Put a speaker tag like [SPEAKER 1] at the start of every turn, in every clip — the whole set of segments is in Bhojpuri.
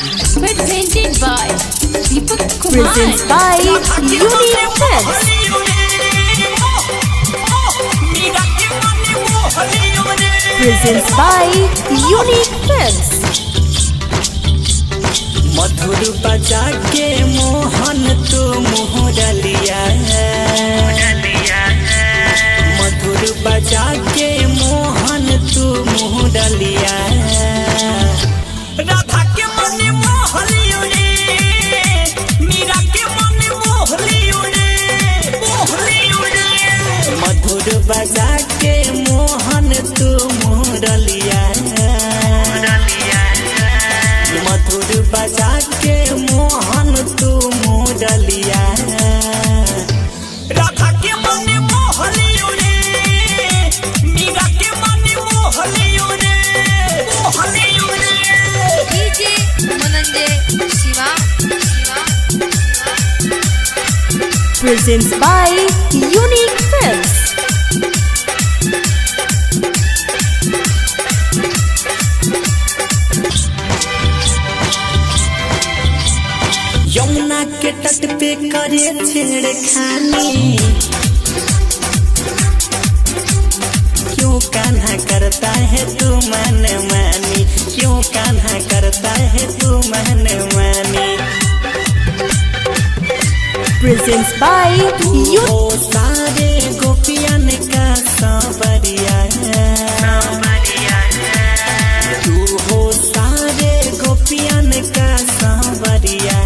[SPEAKER 1] Presented by Deepak Kumar.
[SPEAKER 2] Presents by Unique Films. Presents by Unique Films.
[SPEAKER 3] मधुर बजा के मोहन तू मोहरलिया मधुर बजा के मोहन तू मोहरलिया राधा के मन मोहलियो रे मीरा के मन मोहलियो रे मोहलियो रे मधुर बजा के मोहन तू मोहरलिया मधुर बजा के मोहन तू मोडलिया राधा के मन मोहलियो रे मीरा के मन मोहलियो रे मोहलियो रे
[SPEAKER 1] DJ Mananjay Shiva.
[SPEAKER 2] Presents by Unique Films.
[SPEAKER 3] Yamuna के तट पे करे छेड़खानी क्यों कान्हा करता है तू मन मानी क्यों कान्हा करता है तू मन मानी
[SPEAKER 2] Presents by Unique
[SPEAKER 3] ओ सारे गोपियन का सांवरिया तू हो सारे गोपियन का सांवरिया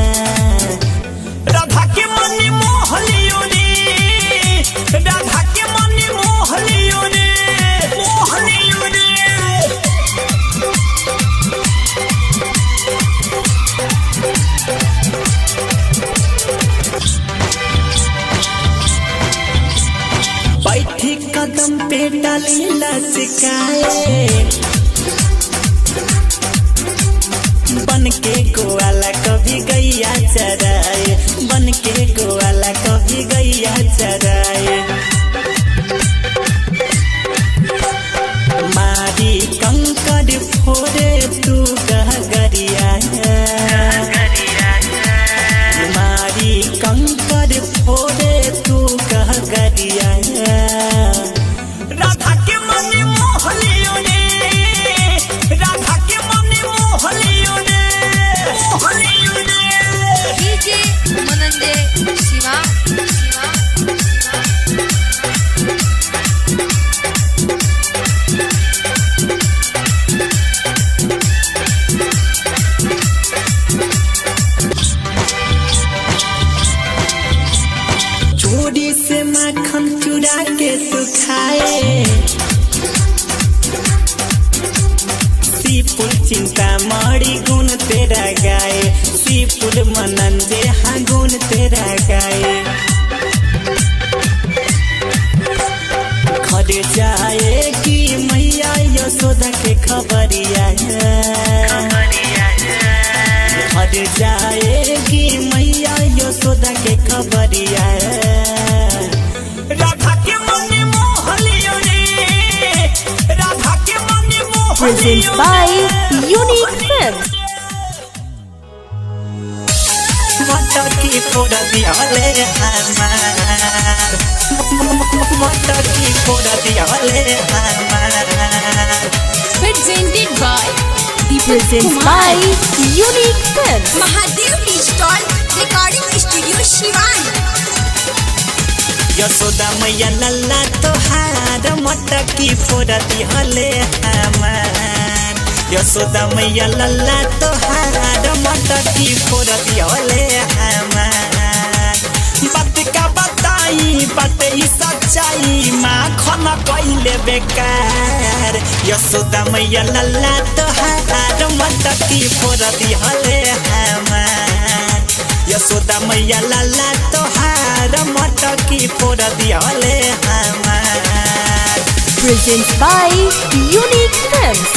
[SPEAKER 3] राधा के मन मोहलियो रे राधा के मन मोहलियो रे मोहलियो रे बैठी कदम पे डाली लचकाए बन के गोवाला कभी गैया चराए बन के गोवाला कभी गैया चराए मारी कंकड़ फोड़े तू गहगरिया मारी कंकड़ फोड़े तू गहगरिया राधा के मन मोहलियो रे राधा के मन मोहलियो रे मोहलियो रे
[SPEAKER 1] DJ Mananjay Shiva.
[SPEAKER 3] चोरी से माखन चुरा के तू खाए सीपुल चिंता मारी गुण तेरा गाए सीपुल मनंजे हाँ गुण तेरा गाए घर जाए कि मैया यशोदा के खबरिया घर जाएगी मैया यशोदा के खबरिया राधा के मन मोहलियो रे राधा के मन
[SPEAKER 2] Presents
[SPEAKER 3] मोहलियो
[SPEAKER 2] by Unique Films.
[SPEAKER 3] मटर की फोड़ा दियाले हमार मटर की फोड़ा दियाले हमार
[SPEAKER 1] Presented by Deepak
[SPEAKER 2] Presents
[SPEAKER 1] Kumar.
[SPEAKER 2] by Unique Films.
[SPEAKER 4] Mahadev digital recording studio Siwan
[SPEAKER 3] Yashoda मैया लल्ला तोहार मटकी फोड़ा दिहले हमार यशोदा मैया लल्ला तोहार मटकी फोड़ा दिहले हमार बात का बताई बात ई सच्चाई माखन कइले बेकार यशोदा मैया लल्ला तोहार मटकी फोड़ा दिहले हमार यशोदा मैया लाला तोहार मटकी फोड़ दियाले हमार
[SPEAKER 2] Presents by Unique Films.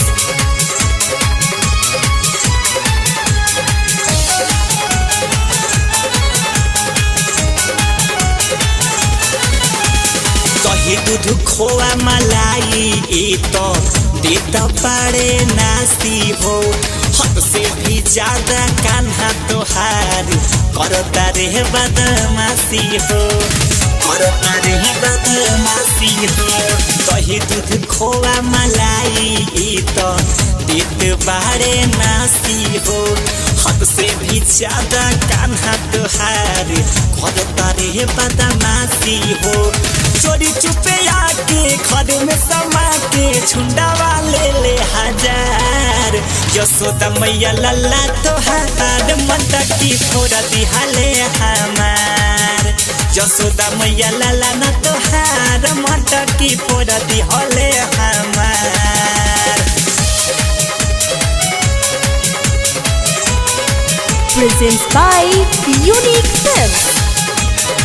[SPEAKER 3] दही दूध खोआ मलाई ई तो देत पारे नासी हो हद से भी ज्यादा कान्हा तोहार करता रे बदमाशी हो करता रे बदमाशी हो दही दूध खोआ मलाई ई तो देत बारे नासी हो हद से भी ज्यादा कान्हा तोहार करता रे बदमाशी हो चोरी चुपे आके घर में समा के छुंडा वाले ले हजार यशोदा मैया लल्ला तोहार मटकी फोड़ दिहाले हमार यशोदा मैया लल्ला न तोहार मटकी फोड़ दिहले हमार
[SPEAKER 2] Presents by Unique Films.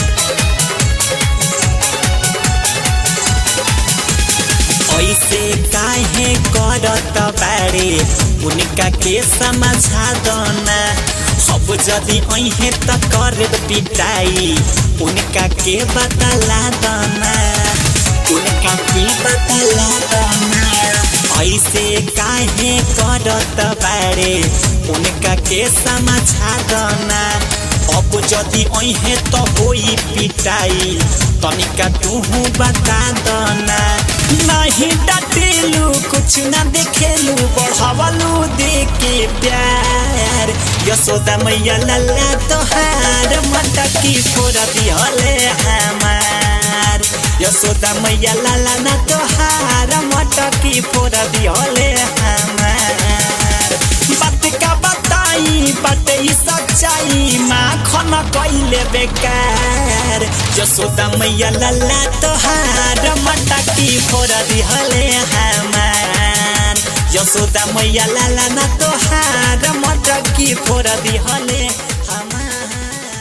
[SPEAKER 3] ऐसे काहे करत बारे उनका के समझा दना अब जदि अहे त कर पिटाई उनका के बतला दना उनका के बतला दना ऐसे काहे करत बारे उनका के समझा दना अब जदि अहे त होई पिटाई तनिका तुहू बता दना नहीं डटेलू कुछ ना देखेलू बढ़ावलू देके प्यार यशोदा मैया लल्ला तोहार मटकी फोड़ दिहले हमार यशोदा मैया लल्ला ना तोहार मटकी फोड़ दिहले हमार बात का बताई बात ई सच्चाई माखन कइले बेकार यशोदा मैया लल्ला तोहार मटकी फोड़ दिहले हमार यशोदा मैया लल्ला ना तोहार मटकी फोड़ दिहले हमार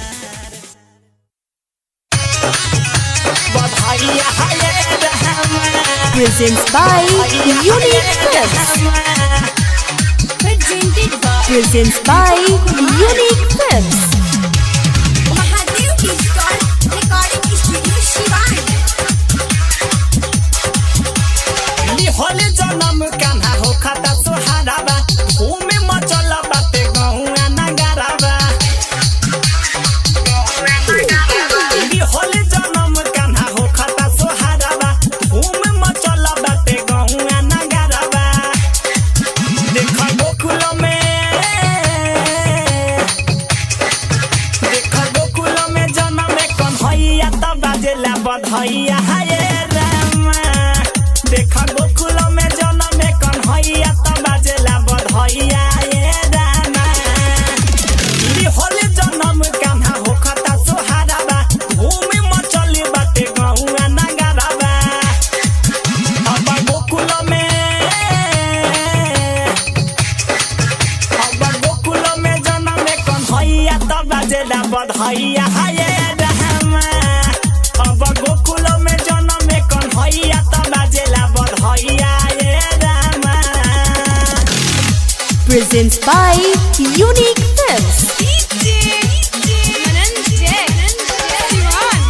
[SPEAKER 3] बधाई हाय हमार
[SPEAKER 2] Presents by Unique Films.
[SPEAKER 1] Presented by
[SPEAKER 2] Presents by Unique Films.
[SPEAKER 4] Mahadev digital recording studio Siwan
[SPEAKER 3] लिहले जनम कान्हा हो खाता सोहाराबा घूमे मचल बाटे गहुआ नगाराबा लिहले जनम कान्हा हो खाता सोहाराबा घूमे मचल बाटे गहुआ नगाराबा देख गोकुल में देख गोकुल में जनम कन्हैया त बाजेला बधैया हाय रामा देख गोकुल में जनम कन्हैया त बाजेला बधैया ये रामा लिहले जनम कान्हा होखता सोहाराबा घूमे मचली बाटे गहुआ नगाराबा अब गोकुल में अब गोकुल में जनम कन्हैया त बाजेला बधैया हाय रामा अब गोकुल में जनम कन्हैया त बाजेला बधैया ये रामा
[SPEAKER 2] Presents by Unique Films.
[SPEAKER 1] Mananjay Shivan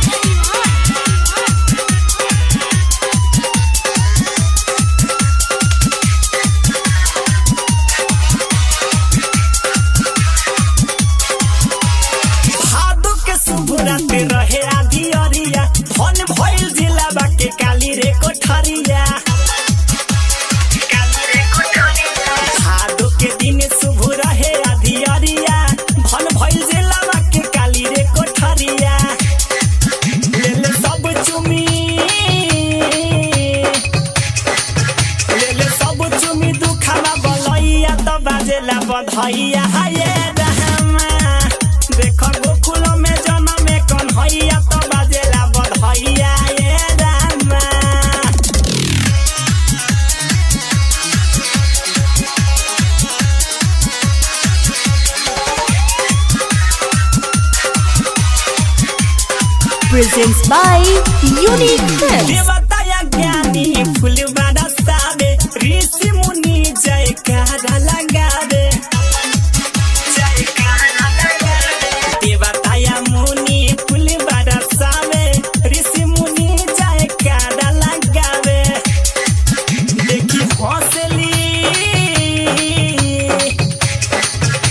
[SPEAKER 3] भादो के शुभ रात रहे आधी अरिया धन भइल जिला बाके काली रे कोठरिया भादो के दिन शुभ रहे आधी अरिया धन भइल जिला बाके काली रे कोठरिया लेले सब चुमी लेले सब चुमी दुखामा बलैया त बाजेला बधैया हाय रहमा देख गोकुल में जनम कन्हैया त बाजेला बधैया ये रामा
[SPEAKER 2] Presents by Unique Films.
[SPEAKER 3] देवताया ज्ञानी फूल बरसावे ऋषि मुनि जयकारा लगावे देवताया मुनि फूल बरसावे ऋषि मुनि जयकारा लगावे देखी हौसली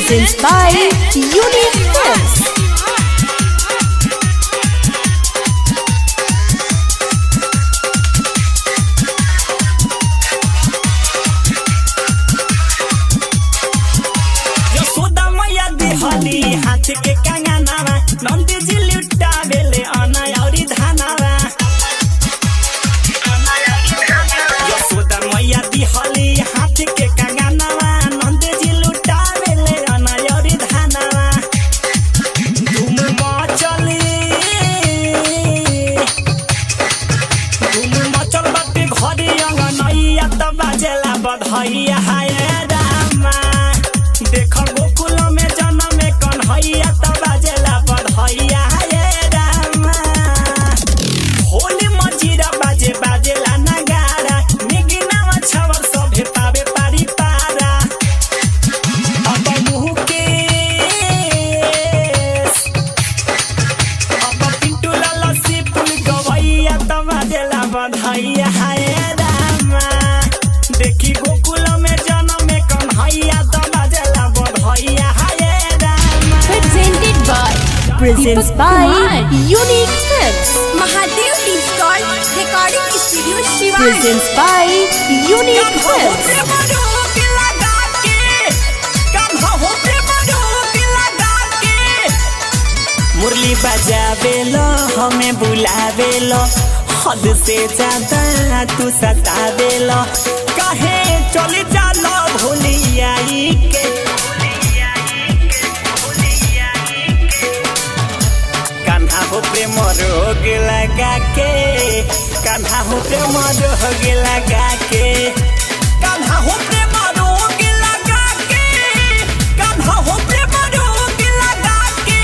[SPEAKER 2] Presents by Unique Films.
[SPEAKER 3] Yashoda मैया देहली हाथ के कंगनावा नंद जी लुटा बेले अना औरी धानावा यशोदा मैया देहली हाथ के कंगनावा नंद जी लुटा बेले अना औरी धानावा धूम मचली धूम मचल बाटे घरे अंगनैया त बाजेला बधैया हाय रामा देख गोकुल में जन्म में कन्हैया त बाजेला बधैया हाय रामा होली मजीरा बाजे बाजेला नगारा निगिनावा छवर सभे पावे पारी पारा अब मुकेश अब पिंटू लाला से पुल गवैया त बाजेला बधैया हाय रामा देखी गोकुल में जन्म में कन्हैया त बाजेला बधैया हाय रामा
[SPEAKER 1] Presented by
[SPEAKER 2] Presents
[SPEAKER 1] Deepak
[SPEAKER 2] by
[SPEAKER 1] Kumar.
[SPEAKER 2] Unique Films.
[SPEAKER 4] Mahadev digital recording studio Siwan
[SPEAKER 2] Presents by Unique Films.
[SPEAKER 3] मुरली बजावेलो हमें बुलावेलो हद से ज्यादा तू सतावेलो कहे चले जालो भूलियाई के कान्हा हो प्रेम रोग लगा के कान्हा हो प्रेम रोग लगा के कान्हा हो प्रेम रोग लगा के कान्हा हो प्रेम रोग लगा के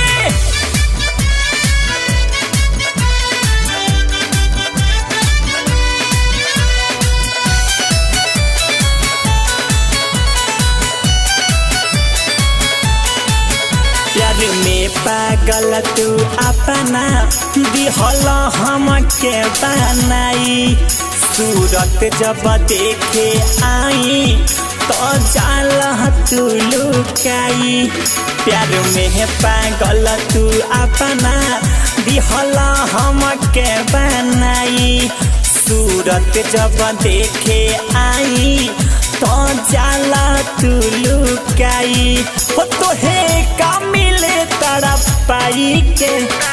[SPEAKER 3] प्यार में पागल तू अपना दिहल हमके बनाई सूरत जब देखे आई तो जाल तू लुकाई प्यार में पागल तू अपना दिहल हमके बनाई सूरत जब देखे आई तो जाला तू लुकाई हो तो हे का मिले तारा पाई के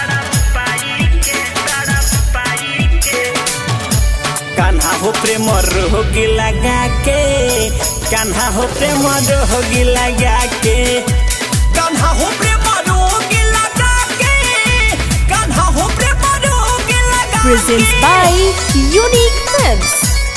[SPEAKER 3] कान्हा हो प्रेम रोग लगा के कान्हा हो प्रेम रोग लगा के कान्हा हो प्रेम रोग लगा के कान्हा हो प्रेम रोग लगा
[SPEAKER 2] Presents
[SPEAKER 3] के
[SPEAKER 2] by Unique Films.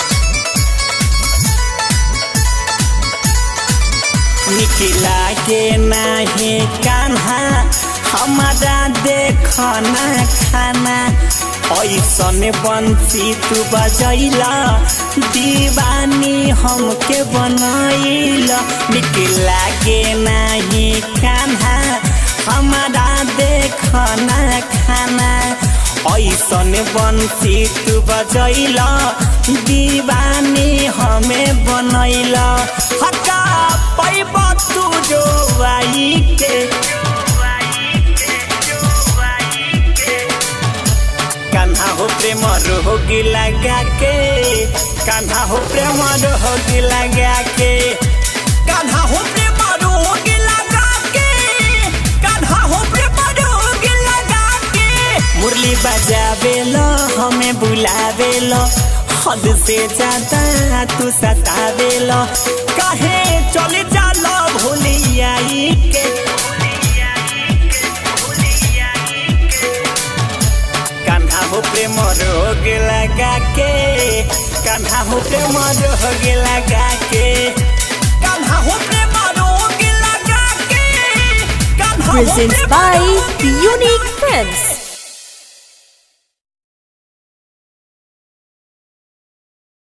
[SPEAKER 3] निकला के नाही कान्हा हमारा देखना खाना ऐसन बंसी तू बजैला दीवानी हमके बनैला निकला के नाही कान्हा हमारा देखना खाना ऐसन बंसी तू बजैला दीवानी हमें बनैला हका पैब तू जो आई के कान्हा हो प्रेम रोगी लगा के कान्हा हो प्रेम रोगी लगा के कान्हा हो प्रेम रोगी लगा के कान्हा हो प्रेम रोगी लगा के मुरली बजावेलो हमें बुलावेलो हद से ज्यादा तू सतावेलो काहे चले जालो भूलियाई के कान्हा हो प्रेम रोग लगा के कान्हा हो प्रेम रोग लगा के कान्हा हो प्रेम रोग लगा के कान्हा हो
[SPEAKER 2] Presents
[SPEAKER 3] प्रेम
[SPEAKER 2] by
[SPEAKER 3] रोग
[SPEAKER 2] Unique Films.